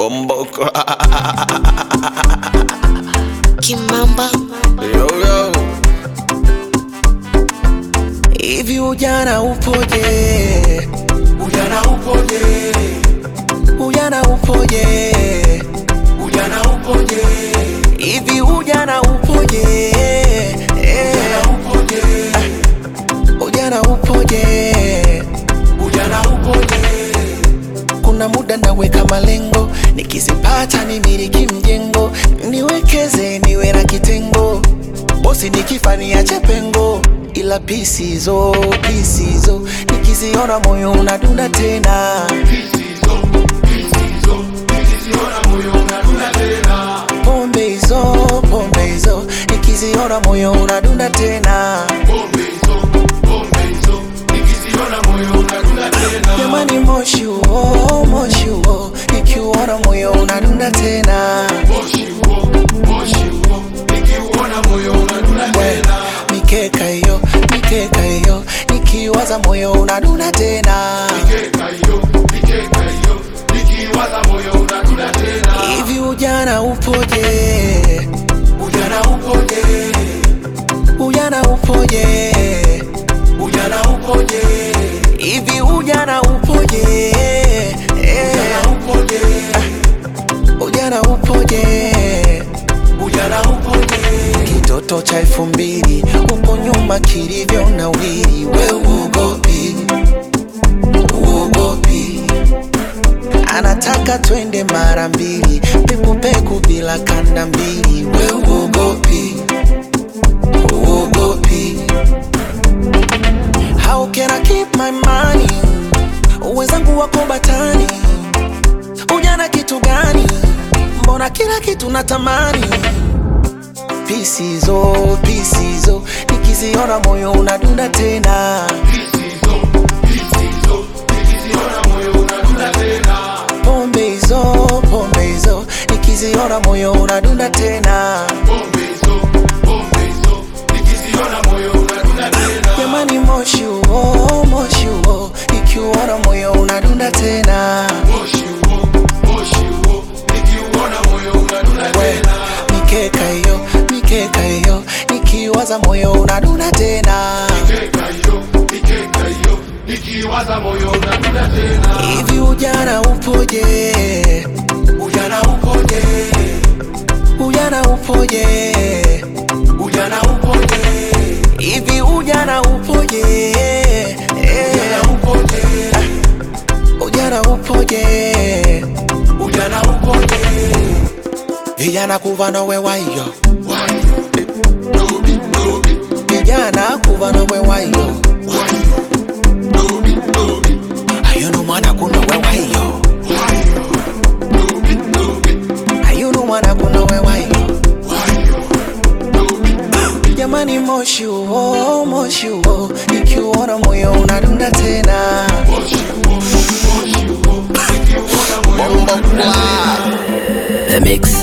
Bomboko. Kimamba Yo, yo. Hivi ujana upoje? Ujana upoje? Ujana upoje? Ujana upoje? Hivi ujana upoje? Eh, Upoje? Ujana upoje? Ujana upoje? Kuna muda naweka malengo, nikizipata nimiliki mjengo, niwekeze niwe na kitengo, bosi nikifa niache pengo, ila pisizo pisizo nikiziona moyo unadunda tena. Pisizo, pisizo, nikisiona moyo unadunda tena. Pombe hizo pombe hizo nikiziona moyo unadunda tena. Pombe hizo, pombe hizo, nikisiona moyo unadunda tena. Jamani, moshi huo moshi huo nikiuona moyo unadunda tena. Moshi huo, moshi huo, nikiuona moyo unadunda tena. Mikeka hiyo mikeka hiyo nikiwaza moyo unadunda tena. Mikeka hiyo, mikeka hiyo, nikiwaza moyo unadunda tena. Hivi ujana upoje? Ujana upoje? Ujana upoje? Ujana upoje? Hivi ujana upoje? Eh, Ujana upoje? ujana upoje? Ujana upoje? Kitoto cha elfu mbili huko nyuma kilivyo na wili, we uogopi, uogopi. Anataka twende mara mbili, pekupeku bila kanda mbili, we uogopi, uogopi. How can I keep my money? Wenzangu wako batani, ujana kitu gani? Mbona kila kitu natamani pisizo pisizo nikiziona moyo unadunda tena Pisizo, pisizo, nikisiona moyo unadunda tena. pombe hizo pombe hizo nikiziona moyo unadunda tena Pombe hizo, pombe hizo, nikisiona moyo unadunda tena. jamani moshi huo moshi huo nikiuona moyo unadunda tena Moshi huo, moshi huo, nikiuona moyo unadunda we tena. mikeka hiyo mikeka hiyo nikiwaza moyo unadunda tena Mikeka hiyo, mikeka hiyo, nikiwaza moyo unadunda tena. hivi ujana upoje Ujana upoje? ujana upoje Ujana upoje? hivi ujana upoje Eh, Ujana upoje? ujana upoje Ujana upoje? vijana kuva nowe wayo Wayo, dobi, dobi, vijana kuva nowe wayo wayo, dobi, dobi, ayunu mwana kunowe wayo wayo, dobi, dobi, ayunu mwana kunowe wayo wayo, dobi, dobi. jamani moshi huo moshi huo ikiuona moyo unadunda tena Moshi huo, moshi huo, nikiuona moyo Bomboko. The Mix